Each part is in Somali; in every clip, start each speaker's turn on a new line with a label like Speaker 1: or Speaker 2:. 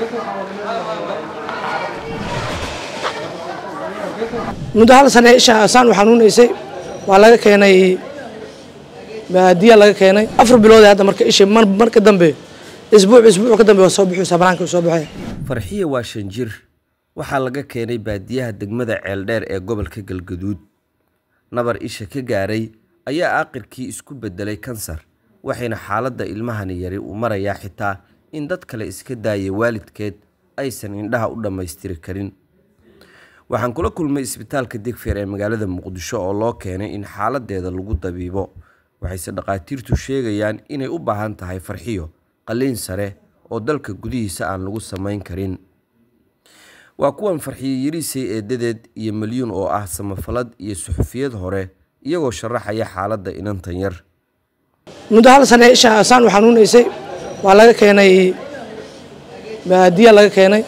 Speaker 1: muddo hal sane isha saan u xanuunaysay waa laga keenay baadiya laga keenay afar bilood hadda marka isha marka dambe isbuuc isbuuc ka dambe waa soo bixiysa banaanka soo baxay
Speaker 2: farxiye waa shan jir waxaa laga keenay baadiyaha degmada ceeldheer ee gobolka galgaduud nabar isha ka gaaray ayaa aaqirkii isku bedelay kansar waxayna xaaladda ilmahani yari uu marayaa xitaa in dad kale iska daaya waalidkeed aysan indhaha u dhammaystiri karin waxaan kula kulmay isbitaalka digfeer ee magaalada muqdisho oo loo keenay in xaaladeeda lagu dabiibo waxayse dhakhaatiirtu sheegayaan inay u baahan tahay farxiyo qalliin sare oo dalka gudihiisa aan lagu samayn karin waa kuwan farxiyo yariisay eedadeed iyo milyuun oo ah samafalad iyo suxufiyad hore iyagoo sharaxaya xaaladda inantan yar
Speaker 1: muddo hal sane isha saan u xanuunaysay waa laga keenay baadiya laga keenay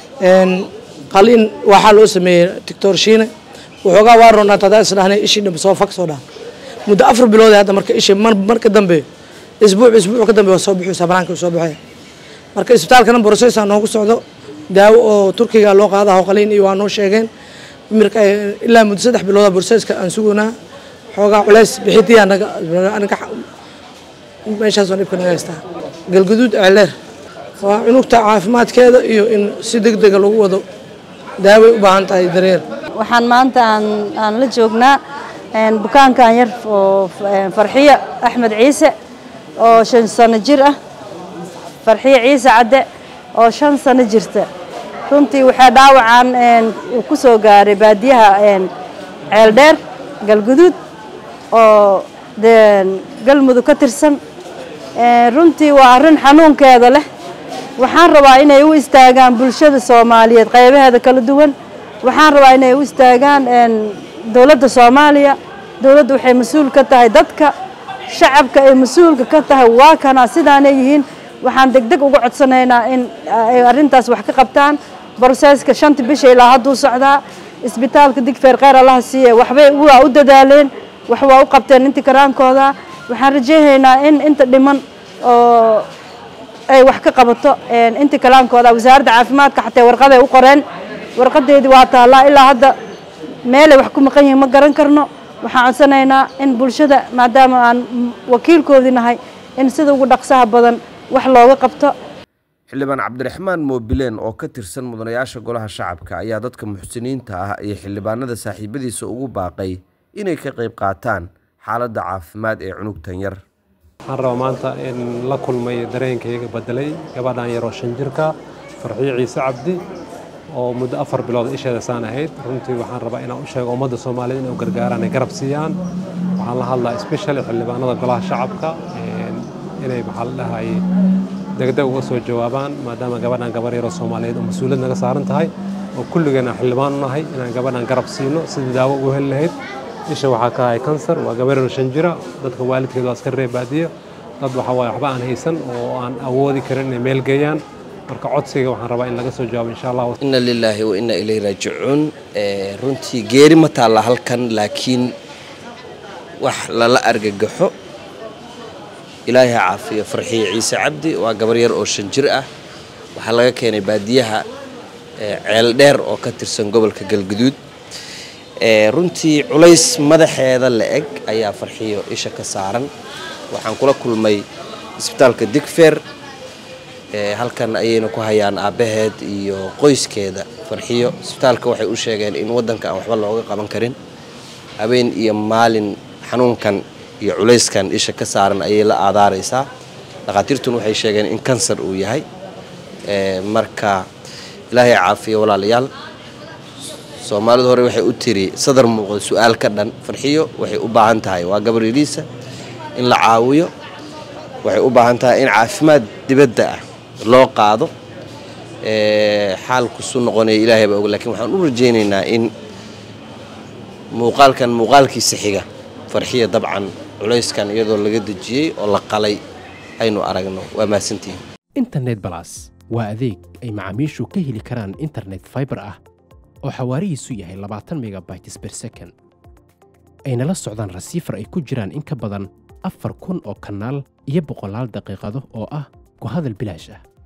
Speaker 1: qaliin waxaa loo sameeyey doctor shiine waxoogaa waa roonaa tadaa isdhahnay ishii dhambe soo fag soo dhaha muddo afar bilood hadda marka ishii marka dambe isbuuc isbuuc ka dambe waa soo bixiysa banaanka soo baxay marka isbitaalkana borosesa noogu socdo daawo oo turkiga loo qaadaho qaliin iyo waa noo sheegeen mirka ilaa muddo saddex bilooda borseska aan sugunaa xoogaa culays bixidiyaa naga anaga meeshaas waa dhibka naga haystaa galguduud ceeleer waa cunugta caafimaadkeeda iyo in si deg dega lagu wado daaway u baahan tahay dareer
Speaker 3: waxaan maanta aan aan la joognaa bukaankan yar oo farxiyo axmed ciise oo shan sano jir ah farxiyo ciise cadde oo shan sano jirta runtii waxaa dhaawacan uu ku soo gaaray baadiyaha ceeldheer galguduud oo galmudug ka tirsan runtii waa arrin xanuunkeeda leh waxaan rabaa inay u istaagaan bulshada soomaaliyeed qaybaheeda kala duwan waxaan rabaa inay u istaagaan dowladda soomaaliya dowladda waxay mas-uul ka tahay dadka shacabka ay mas-uulka ka tahay waa kana sidaanay yihiin waxaan degdeg uga codsanaynaa in ay arrintaas wax ka qabtaan broseska shanta bisha ilaa hadduu socdaa isbitaalka digfeer kheyr allaha siiye waxbay waa u dadaaleen wax waa u qabteen intii karaankooda waxaan rajaynaynaa in inta dhiman oo ay wax ka qabato intii kalaankooda wasaaradda caafimaadka xatee warqaday u qoreen warqadeedii waa taallaa ilaa hadda meelay wax ku maqan yihiin ma garan karno waxaan codsanaynaa in bulshada maadaama aan wakiilkoodii nahay in sida ugu dhaqsaha badan wax looga qabto
Speaker 2: xildhibaan cabdiraxmaan moobileen oo ka tirsan mudanayaasha golaha shacabka ayaa dadka muxsiniinta ah iyo xildhibaanada saaxiibadiisa ugu baaqay inay ka qayb qaataan xaaladda caafimaad ee cunugtan yar
Speaker 4: waxaan rabaa maanta in la kulmay dareenkayga bedelay gabadhan yaroo shan jirka farxiyo ciise cabdi oo muddo afar bilood isheeda saan ahayd runtii waxaan rabaa inaan u sheego ummadda soomaaliyeed inay u gargaaraan ay garab siiyaan waxaan la hadlaa especially xildhibaanada golaha shacabka inay maxaa la dhahay degdeg uga soo jawaabaan maadaama gabadhan gabar yaroo soomaaliyeed oo mas-uuliyad naga saaran tahay oo kulligeena xildhibaan u nahay inaan gabadhan garab siino sidii daawo ugu heli lahayd isha waxaa ka ahay kansar waa gabar yaroo shan jira dadka waalidkeed waa iska reeb baadiyo dad waxa waaye waxba aan haysan oo aan awoodi karin inay meel geeyaan marka codsiga waxaan rabaa in laga soo jawaabo insha allah
Speaker 2: inna lilaahi wa inna ilayhi raajicuun runtii geeri ma taalla halkan laakiin wax lala argagaxo ilaahay ha caafiyo farxiye ciise cabdi waa gabar yar oo shan jir ah waxaa laga keenay baadiyaha ceeldheer oo ka tirsan gobolka galguduud runtii culays madaxeeda la eg ayaa farxiyo isha ka saaran waxaan kula kulmay isbitaalka digfeer halkan ayayna ku hayaan aabbaheed iyo qoyskeeda farxiyo isbitaalka waxay u sheegeen in waddanka aan waxba looga qaban karin habeen iyo maalin xanuunkan iyo culayskan isha ka saaran ayay la aadaaraysaa dhakhaatiirtuna waxay sheegeen in kansar uu yahay marka ilaahay caafiyo walaalayaal soomaalidu hore waxay u tiri sadar muuqda su-aal ka dhan farxiyo waxay u baahan tahay waa gabar yariisa in la caawiyo waxay u baahan tahay in caafimaad dibadda ah loo qaado xaalku su noqonaya ilaahay baa og lakiin waxaan u rajaynaynaa in muuqaalkan muuqaalkiisa xiga farxiya dabcan culayskan iyadoo laga dejiyey oo la qalay aynu aragno waa mahadsantihin
Speaker 5: internet balas waa adeeg ay macaamiishu ka heli karaan internet fiber ah oo xawaarihiisu yahay labaatan megabytes per second ayna la socdaan rasiifar ay ku jiraan in ka badan afar kun oo kanaal iyo boqolaal daqiiqado oo ah ku hadal bilaash ah